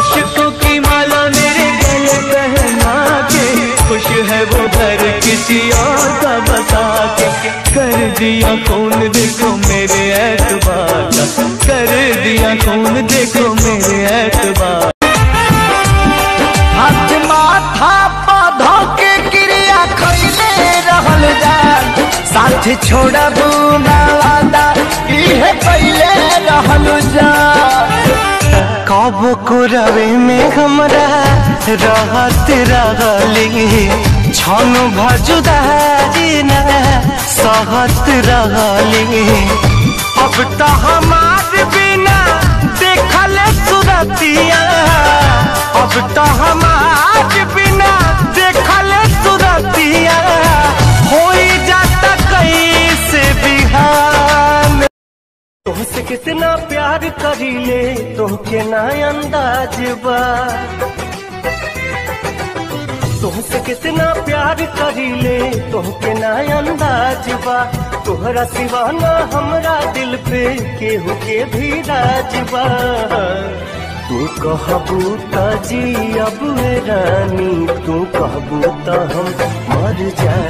अशकों की माला मेरे गले पहना के खुश है वो घर किसी और का बता के कर दिया खून देखो मेरे एतबार का कर दिया खून देखो मेरे एतबार हाथ माथा पौधो के क्रिया खैले रहल जा साथ छोड़बू ना वादा इहे पहले रहल जा कब को रवे में हमरा रहत रहली छन भजुदारी ना सहत रहली अब तो हमार बिना देखल सुरतिया अब तो हमार बिना देखल सुरतिया हो जाता कैसे बिहान तुमसे कितना प्यार करीले तुमके ना अंदाज बा तुमसे कितना प्यार करीले तुमके ना अंदाज बा तोहरा सिवा ना हमरा दिल पे केहू के भी राज बा तू कहबू त जी अब रानी तू कहबू त हम मर जा